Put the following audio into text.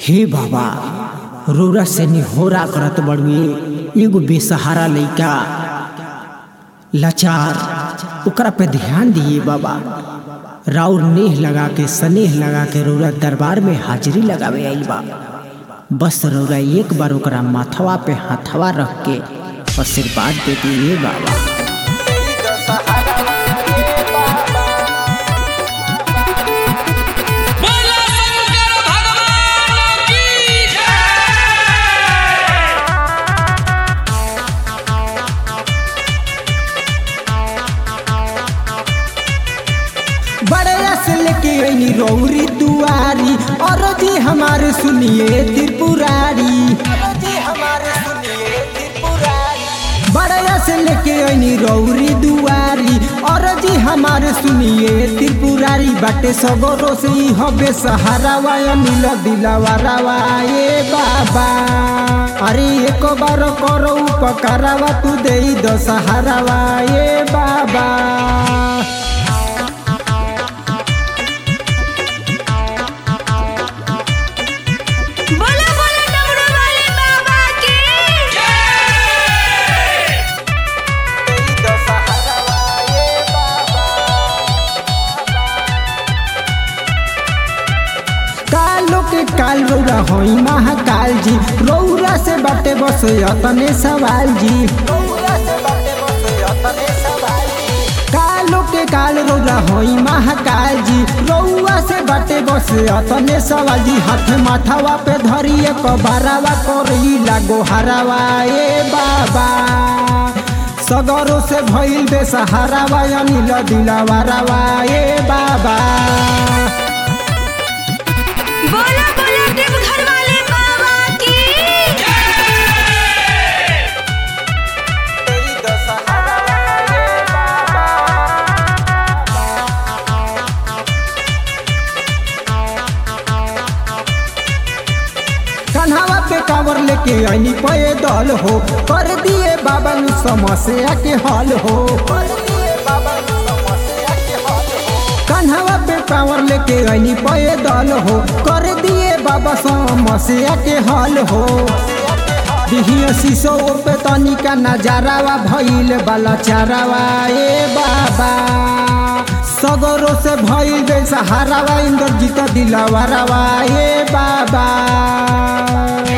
हे बाबा रोरा से निहोरा करत बड़ुए एगो बेसहारा लइका लाचार ओकरा पे ध्यान दिए बाबा राउर नेह लगा के स्नेह लगा के रौरा दरबार में हाजिरी लगावे आइल बा बस रौरा एक बार ओकरा माथवा पे हाथवा रख के आशीर्वाद दे दिए बाबा बोला शंकर भगवान की जय बड़े से लेके अइनी रौरी दुआरी और जी हमारे सुनिए त्रिपुरारी बड़े से लेके अइनी रौरी दुआरी और जी हमारे सुनिए त्रिपुरारी बाटे सगरो से ही हबे सहारा वाया नील दिलावा रावा ए बाबा अरे एक बार करो उपकारावा तू दे दो सहारावा ए बाबा बोला बोला डमरू वाले बाबा की जय कालो के काल रौरा होई महाकाल जी रौरा से बाटे बस अतने सवाल जी कालो के काल रौरा होई महाकाल जी रौआ से बाटे बस अतने सवाल जी हाथ माथावा पे धरिए कबारावा करई लागो हरावा ए बाबा सगरो से भइल बेसहारावा अनिल दिलावा रावा ए बाबा बोला बोला देवघर वाले बाबा की कन्हावा पे कांवर लेके आईनी पे दल हो कर दिए बाबा नु समस्या के हल हो कन्हावा पे कांवर लेके आईनी पे दल हो कर दिए बाबा समस्या के हल हो दिहिया शीशो पे तनिका नजारावा भइल बाला चारावा ए बाबा सगरो से भइल बेसहारावा इंद्रजीत दिलावा रावा ए बाबा